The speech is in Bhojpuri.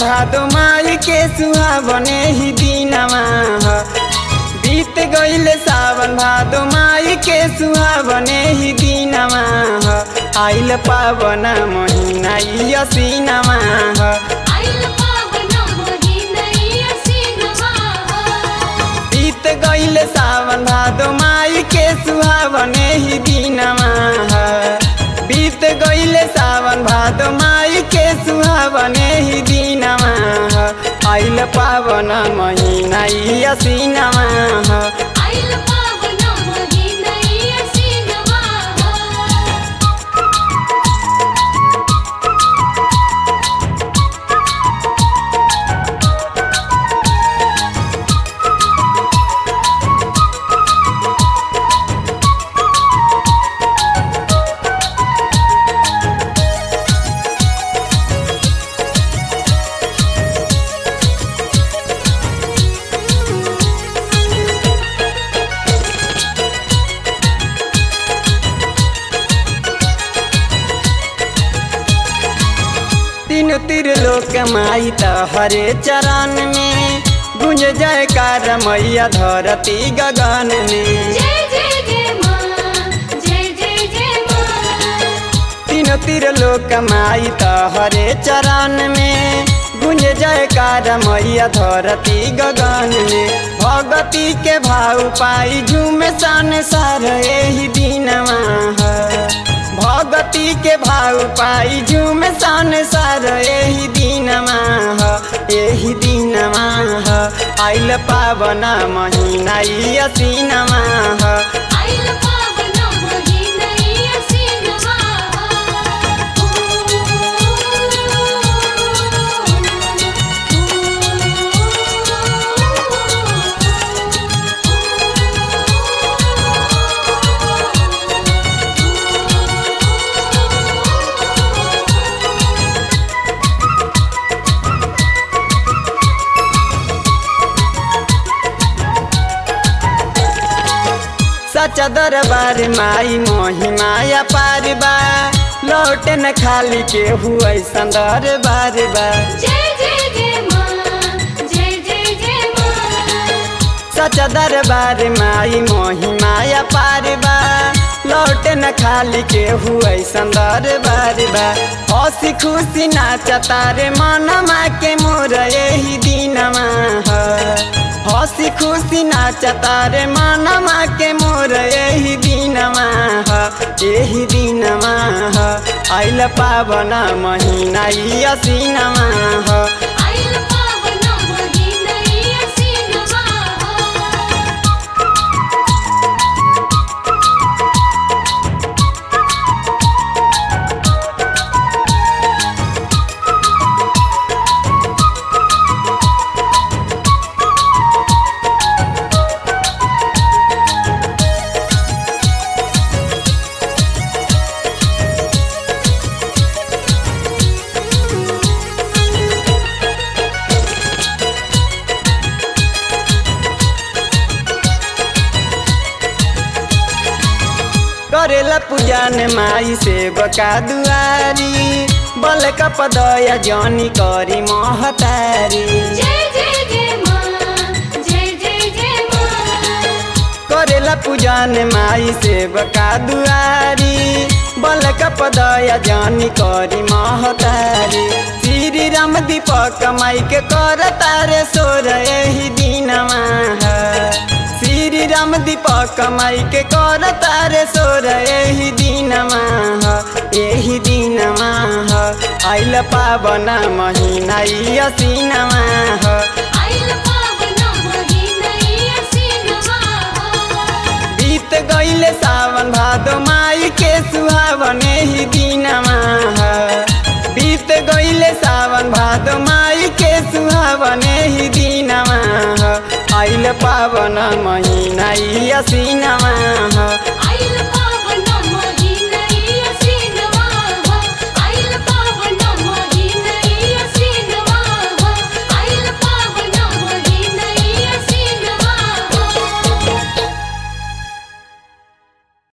भादो माई के सुहावने ही दिनमा ह बीत गईले सावन भादो माई के सुहावने ही दिनमा ह आइल पावन महीना ई असीनमा ह आइल पावन महिना ई असीनमा ह बीत गईले सावन भादो माई के सुहावने ही दिनमा ह बीत गईले सावन भादो माई के सुहावने ही दिनमा ह आइल पावन महीना ई असीनमा ह आइल पावन महिना ई असीनमा ह तीन तिर लोक माई त हरे चरण में गुंज जयकार मैया धरती गगन में जय जय जय माँ जय जय जय माँ तीन तिर लोक माई त हरे चरण में गुंज जयकार मैया धरती गगन में भगती के भाव पाई झूम सन सर एही दिनमा ह भगती के भाव पाई झूम सन सर एही दिनमा ह एही दिनमा ह आइल पावन महीना ई असीनमा ह आइल पावन महिना ई असीनमा सचा दरबार माई मोही माया पार बा लौट न खाली के हुआ संदर बार बा जय जय जय माँ जय जय जय माँ सचा दरबार माई मोही माया पार बा लौट न खाली के हुआ संदर बार बा हंसी खुशी नाचता रे मनमा के मोर यही दिनमा ह हंसी खुशी नाचता रे मनमा के मोर यही दिनमा ह यही दिनमा ह आइल पावन महीना ई असीनमा ह आइल पावन महिना ई असीनमा करेला पूजन माई से बका दुआरी बल कपदया जनी करी महतारी जय जय जय माँ जय जय जय माँ करेला पूजन माई से बका दुआरी बल कपदया जनी करी महतारी श्री राम दीपक माई के कर तारे सोर यही दिनमा है श्री राम दीपक माई के कर तारे सोर यही दिनमा ह यही दिनमा ह आइल पावन महीना ई असीनमा ह आइल पावन महिना ई असीनमा बीत गईले सावन भादो माई के सुहावने ही दिनमा ह बीत गईले सावन भादो माई के सुहावने ही दिनमा ह आइल पावन महीना ई असीनमा ह